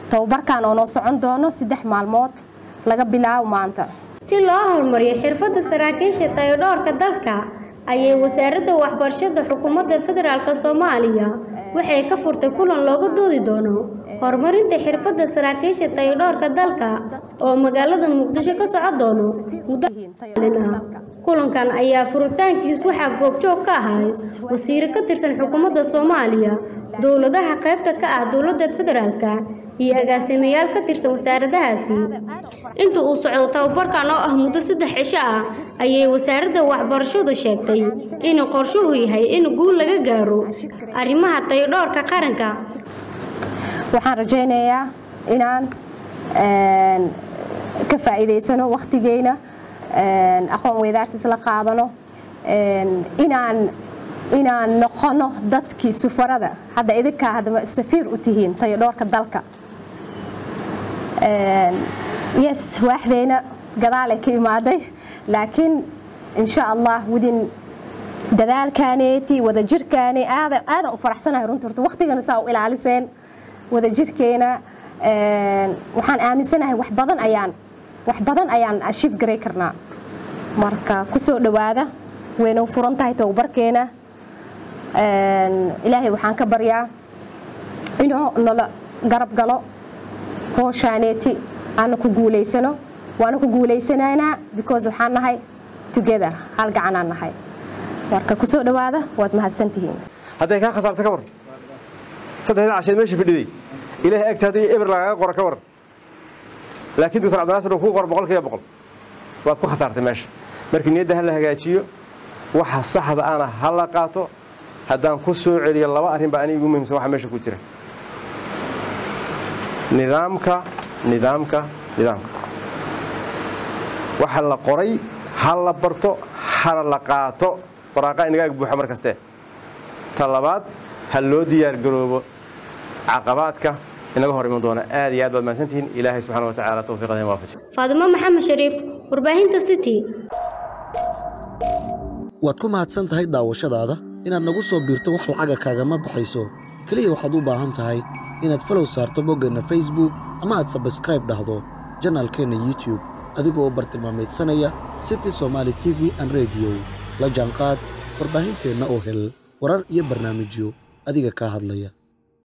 tababarkan oo noo socon doono saddex maalmood laga bilaabo maanta si loo horumariyo xirfadda saraakiisha tayodhoorka dalka ayay wasaaradda waxbarashada xukuumadda federaalk soomaaliya waxay ka furtay kulan looga doodi doono horumarinta xirfadda saraakiisha tayodhoorka dalka oo magaalada muqdisho ka socon doono muddo ah kulankan ayaa furitaankiis waxaa goobjoog ka ahay wasiiro ka tirsan xukuumadda soomaaliya dowladaha qaybta ka ah dowladda federaalka iyo agaasimayaal ka tirsan wasaaradahaasi inta uu socdo tababarkan oo ah muddo saddex cisho ah ayay wasaaradda waxbarashadu sheegtay inuu qorshuhu yahay in guul laga gaaro arrimaha tayodhoorka qaranka waxaan rajaynayaa inaan ka faa'iidaysano wakhtigeyna aqoon weydaarsis la qaadano inaan inaan noqono dadkii sufarada hadda idinkaa haddaba safiir u tihiin tayodhoorka dalka yes waaxdeyna gadaalay ka imaaday laakiin insha allah wadin dadaalkaaneeti wadajirkaani aadan aadan u faraxsanahay runta horta waqtigana saa u ilaaliseen wadajirkeena waxaan aaminsanahay wax badan ayaan wax badan ayaan ashiif garay karnaa marka kusoo dhowaada wayna furan tahay tababarkeena ilaahay waxaan ka baryaa inuu nala garab galo hooshaaneeti aana ku guulaysano waana ku guulaysanaynaa because waxaan nahay together hal gacanaan nahay marka kusoo dhowaada waad mahadsantihiin hadday kaa khasaarta ka war saddexdan casheed meesha fadhiday ilaahay agta haddii eber lagaaga qora ka war laakiin doctor cabdinaasir uu kuu qor boqol kiiba boqol waad ku khasaartay meesha markii niyadda ha la hagaajiyo waxa saxda ana ha la qaato haddaan ku soo celiyo laba arrin baa aniga igu muhiimsan waxa meesha ku jira nidaamka nidaamka nidaamka waxa la qoray ha la barto hana la qaato waraaqa inaga ag buuxa mar kaste ta labaad ha loo diyaargaroobo caqabaadka inaga hor iman doona aad iyo aad baad mahadsantihiin ilaahay subxana wa tacaala tawfiiqada in waafaji faadimo maxamed shariif warbaahinta city waad ku mahadsan tahay daawashadaada inaad nagu soo biirto wax lacaga kaagama baxayso keliya waxaad u baahan tahay inaad falow saarto boggeenna facebook ama aad sabskraib dhahdo janaalkeenna youtube adigoo u bartilmaamaydsanaya city somaali t v an rediyo la jaanqaad warbaahinteenna oo hel warar iyo barnaamijyo adiga kaa hadlaya